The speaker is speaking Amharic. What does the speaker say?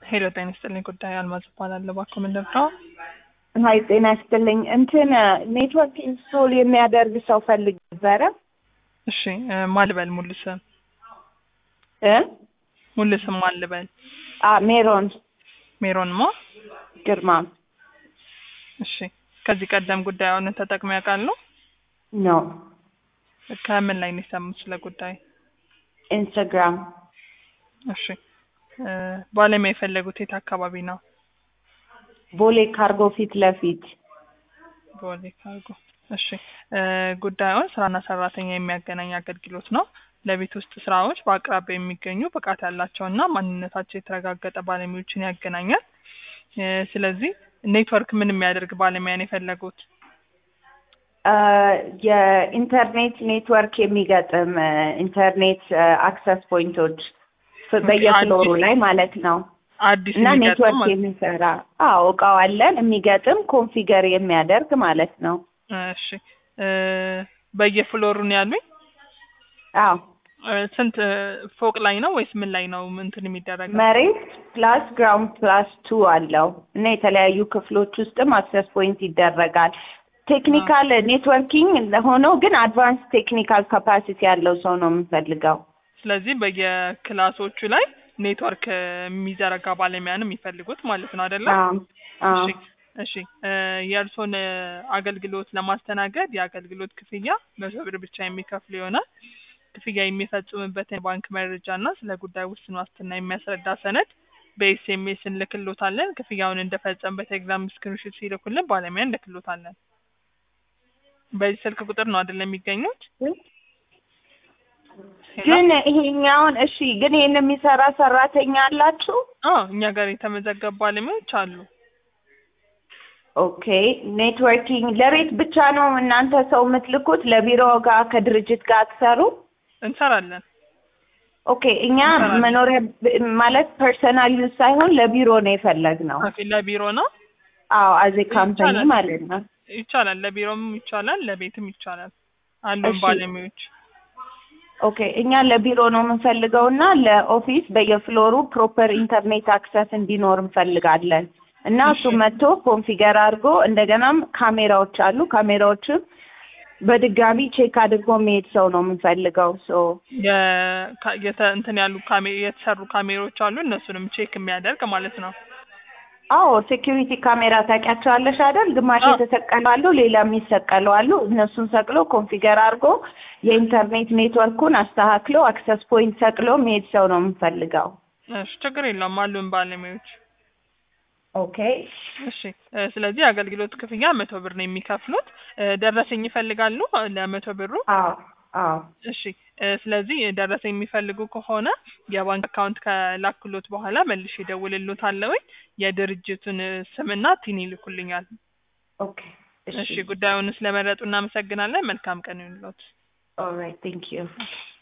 ሄሎ ጤና ይስጥልኝ። ጉዳይ አልማዝ እባላለሁ። እባክዎ ምንድን ነው? ሀይ ጤና ይስጥልኝ። እንትን ኔትወርክ ኢንስቶል የሚያደርግ ሰው ፈልግ ነበረ እሺ እ ማን ልበል? ሙሉ ስም እ ሙሉ ስም ማን ልበል? አ ሜሮን ሜሮን ማ? ግርማ እሺ ከዚህ ቀደም ጉዳዩን ተጠቅመው ያውቃሉ? ነው ከምን ላይ ነው የሰሙት ስለ ጉዳይ? ኢንስታግራም እሺ እ ባለሙያ የፈለጉት የት አካባቢ ነው? ቦሌ ካርጎ ፊት ለፊት ቦሌ ካርጎ። እሺ እ ጉዳዩን ስራና ሰራተኛ የሚያገናኝ አገልግሎት ነው። ለቤት ውስጥ ስራዎች በአቅራቢያ የሚገኙ ብቃት ያላቸውና ማንነታቸው የተረጋገጠ ባለሙያዎችን ያገናኛል። እ ስለዚህ ኔትወርክ ምን የሚያደርግ ባለሙያ ነው የፈለጉት? አ የኢንተርኔት ኔትወርክ የሚገጥም እ ኢንተርኔት አክሰስ ፖይንቶች ፍ- በየፍሎሩ ላይ ማለት ነው አዲስ እና የሚገጥም ኔትወርክ ማለት- የሚሰራ አዎ እቃው አለን የሚገጥም ኮንፊገር የሚያደርግ ማለት ነው እሺ እ በየፍሎሩ ነው ያሉኝ? አዎ እ ስንት እ ፎቅ ላይ ነው ወይስ ምን ላይ ነው እንትን የሚደረገው? መሬት ፕላስ ግራውንድ ፕላስ ቱ አለው እና የተለያዩ ክፍሎች ውስጥም አክሰስ ፖይንት ይደረጋል። ቴክኒካል ኔትወርኪንግ ሆኖ ግን አድቫንስ ቴክኒካል ካፓሲቲ ያለው ሰው ነው የምንፈልገው። ስለዚህ በየክላሶቹ ላይ ኔትወርክ እ የሚዘረጋ ባለሙያ ነው የሚፈልጉት ማለት ነው አይደለ? አዎ አዎ እሺ እሺ እ የእርስዎን እ አገልግሎት ለማስተናገድ የአገልግሎት ክፍያ መቶ ብር ብቻ የሚከፍሉ ይሆናል። ክፍያ የሚፈጽሙበትን የባንክ መረጃ እና ስለ ጉዳዩ ውስን ዋስትና የሚያስረዳ ሰነድ በኤስኤምኤስ እንልክሎታለን። ክፍያውን እንደፈጸሙ በቴሌግራም ስክሪንሾት ሲልኩልን ባለሙያ እንልክሎታለን። በዚህ ስልክ ቁጥር ነው አይደለም የሚገኙት? ሄሎ? ግን ይሄኛውን እሺ፣ ግን ይሄን የሚሰራ ሰራተኛ አላችሁ? አዎ እኛ ጋር የተመዘገቡ ባለሙያዎች አሉ። ኦኬ ኔትወርኪንግ ለቤት ብቻ ነው እናንተ ሰው የምትልኩት? ለቢሮ ጋር ከድርጅት ጋር አትሰሩ? እንሰራለን። ኦኬ እኛ እንሰራለን። መኖሪያ ብ- ማለት ፐርሰናል ዩዝ ሳይሆን ለቢሮ ነው የፈለግነው። ኦኬ ለቢሮ ነው አዎ አዜ ካምፓኒ ይቻላል። ማለት ነው። ይቻላል። ለቢሮም ይቻላል፣ ለቤትም ይቻላል። አሉን እሺ። ባለሙያዎች። ኦኬ እኛ ለቢሮ ነው የምንፈልገው እና ለኦፊስ በየፍሎሩ ፕሮፐር ኢንተርኔት አክሰስ እንዲኖር እንፈልጋለን እና እሱ እሺ። መጥቶ ኮንፊገር አድርጎ እንደገናም ካሜራዎች አሉ ካሜራዎችም በድጋሚ ቼክ አድርጎ የሚሄድ ሰው ነው የምንፈልገው ሶ የ- ካ- የተ- እንትን ያሉ ካሜ የተሰሩ ካሜሮች አሉ። እነሱንም ቼክ የሚያደርግ ማለት ነው። አዎ ሴኪሪቲ ካሜራ ታውቂያቸዋለሽ አይደል? ግማሽ አዎ። የተሰቀሉ አሉ፣ ሌላ የሚሰቀሉ አሉ። እነሱን ሰቅሎ ኮንፊገር አድርጎ የኢንተርኔት ኔትወርኩን አስተካክሎ አክሰስ ፖይንት ሰቅሎ የሚሄድ ሰው ነው የምንፈልገው። እሺ ችግር የለውም አሉን ባለሙያዎች። ኦኬ እሺ እ ስለዚህ የአገልግሎት ክፍያ መቶ ብር ነው የሚከፍሉት። እ ደረሰኝ ይፈልጋሉ እ ለመቶ ብሩ? አዎ አዎ እሺ እ ስለዚህ ደረሰኝ የሚፈልጉ ከሆነ የባንክ አካውንት ከላክሎት በኋላ መልሼ እደውልልዎታለሁኝ። የድርጅቱን እ ስምና ቲን ይልኩልኛል። ኦኬ እሺ ጉዳዩን ስለመረጡ እናመሰግናለን። መልካም ቀን ይሁንልዎት። ኦልራይት ቴንክ ዩ